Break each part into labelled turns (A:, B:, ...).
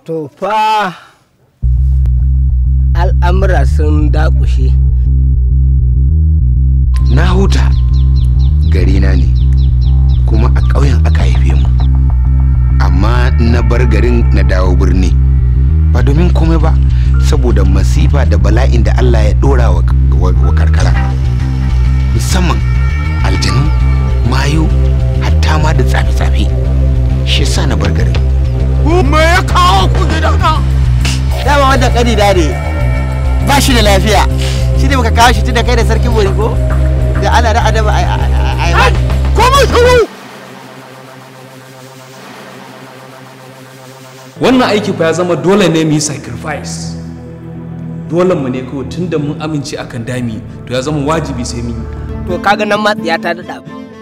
A: to fa al'amura sun dakushe
B: na huta garina ne kuma a ƙauyen aka haife mu amma na bar garin na dawo birni ba domin komai ba saboda masifa da bala'in da Allah ya ɗora wa, wa, wa karkara musamman aljanu mayu hatta ma da tsafe-tsafe shi sa na bar garin
C: me ya kawo ku gidana
D: dama wanda kani da ne ba shi da lafiya shi ne muka kawo shi tun da kai da sarkin bori ko da ana da adama a yi
C: kuma shiru
E: wannan aiki fa ya zama dole ne mu yi sacrifice dole mu ne kawai tunda mun amince akan dami to ya zama wajibi sai mun yi
A: to kaga nan ma tsiya ta daɗa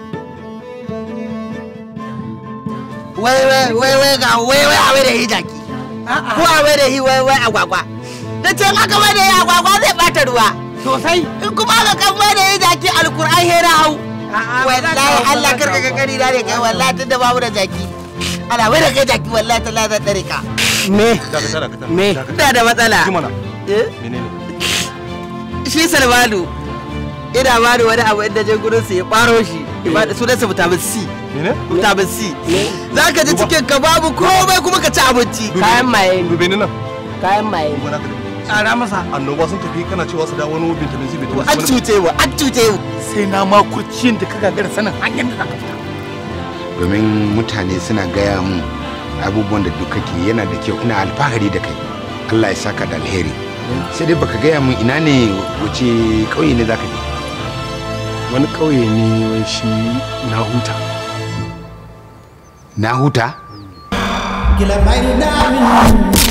D: wai wai wai wai ga wai wai a wai da yi jaki ko a wai da yi wai wai agwagwa da ce aka wai da yi agwagwa zai bata ruwa
A: sosai
D: in kuma aka kan wai da yi jaki alkur'an hera hau wallahi Allah karka ka kari da ne kai wallahi tun da babu da jaki ana wai da kai jaki wallahi ta lazar dare ka
A: me me
D: ina da matsala Eh? shi salmanu ina ba da wani abu inda je gurin su ya baro shi ba da sunansa vitamin C vitamin C za ka ji cikin ka babu komai kuma ka ci abinci
A: kayan maye ne
C: dube ni nan
A: kayan maye ne
D: tsara masa
C: annoba sun tafi kana cewa su dawo wani vitamin C vitamin
D: an cuce mu an cuce mu
C: sai na ma kurciyin da ka gagara sanin hanyar da zaka fita
B: domin mutane suna gaya mun abubuwan da duk kake yana da kyau ina alfahari da kai Allah ya saka da alheri sai dai baka gaya mun ina ne wace ƙauye ne zaka je
C: wani ƙauye ne wai shi na huta
B: na huta
F: Kila mai na min